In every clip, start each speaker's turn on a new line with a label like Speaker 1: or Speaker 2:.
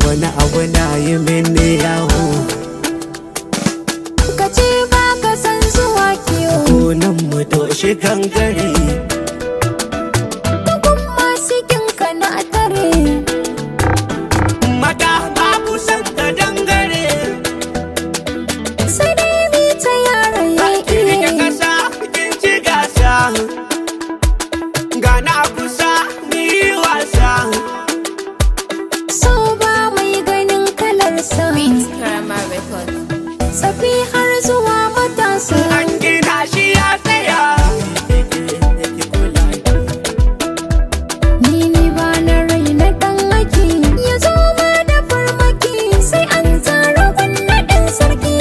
Speaker 1: wani abu na yi mini yawo
Speaker 2: ka ce ba ka san zuwa kiwo
Speaker 1: gonan mu doshi gangare
Speaker 2: Bugun masu kinka na tare
Speaker 1: mata babu san ka dangare
Speaker 2: sai dai bi ta yara ya
Speaker 1: Kirkin
Speaker 2: iya
Speaker 1: kasa kin ci gasa gana a kusa ni wasa
Speaker 2: so ba mai ganin kalarsa
Speaker 3: Karama Record.
Speaker 2: tsafi har zuwa matasa
Speaker 1: an gina shi ya tsaya
Speaker 2: ni ne ba na rai na dan ake ya zo ma da farmaki sai an tsara ɗin sarki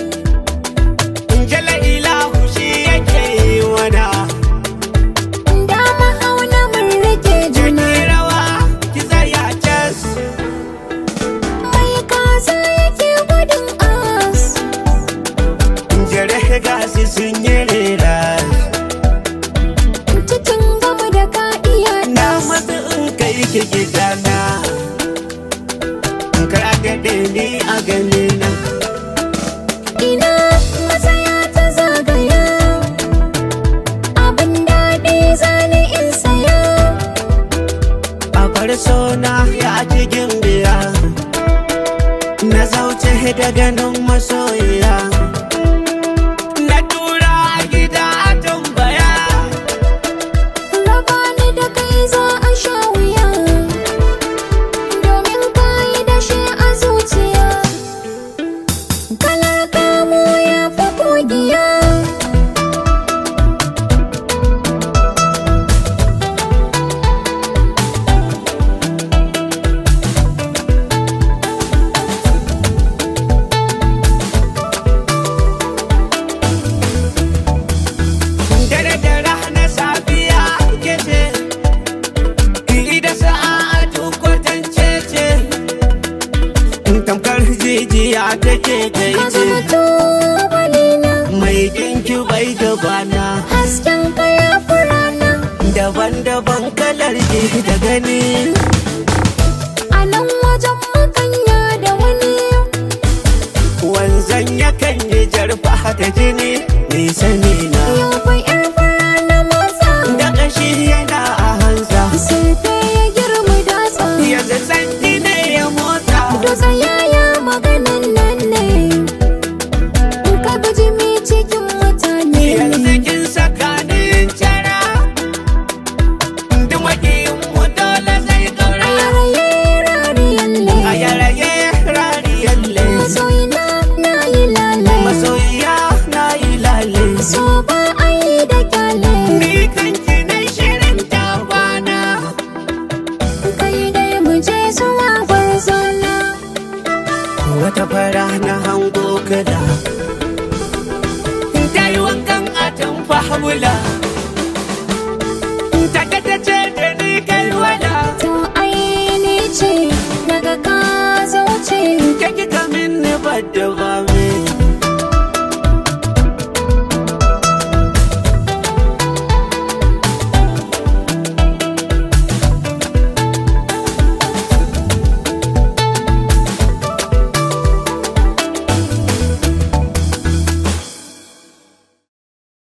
Speaker 1: Jala ilahu shi yake yi wana
Speaker 2: dama hauna mun rike juna
Speaker 1: Jini rawa ki tsaya cas
Speaker 2: mai kaza yake gudun as
Speaker 1: Jere gasi sun yi rera
Speaker 2: cikin gama da ka iya
Speaker 1: Na
Speaker 2: das
Speaker 1: matsa in kai ki gidana Kar a gaɗe ni a gani na
Speaker 2: ina matsaya ta zagaya abin daɗi zane in saya
Speaker 1: A bar sona ya cikin biya Na zauce da ganin masoyiya Na tura a gida a tambaya
Speaker 2: raba ni da kai za a sha wuya domin ka yi da shi a zuciya kalar kamu ya fi kogiya
Speaker 1: Dare da rana safiya ke ce Ki da sa'atu kwatance ce Tamkar jijiya take
Speaker 2: ka
Speaker 1: kai ce
Speaker 2: zama tubalina
Speaker 1: Mai ɗinki bai gabana
Speaker 2: hasken ka ya fi rana
Speaker 1: Daban-daban kalar ji da gani
Speaker 2: a nan wajen makanya da wani
Speaker 1: Wanzan yakan yi jarfa da jini Ni sani na
Speaker 2: yau fa yar fara na motsa
Speaker 1: Da ƙashi yana a hanza
Speaker 2: Sirfe ya girma datsa
Speaker 1: Yanzu santi ne ya motsa
Speaker 2: Dosa yaya maganan nan ne In ka gaji mi cikin mutane
Speaker 1: Yanzu kin saka ni cara Duk makiyin mu dole zai
Speaker 2: A
Speaker 1: gaura
Speaker 2: yaraye rariyan le
Speaker 1: A yaraye rariyalle
Speaker 2: Masoyina na yi lale
Speaker 1: Masoyiya na yi lale
Speaker 2: So ba a yi da kyale
Speaker 1: Ni kanki na shirin tabana
Speaker 2: Kai dai mu je zuwa gwarzona
Speaker 1: Wata fara na hango kada Ta yi wankan a tamfa hula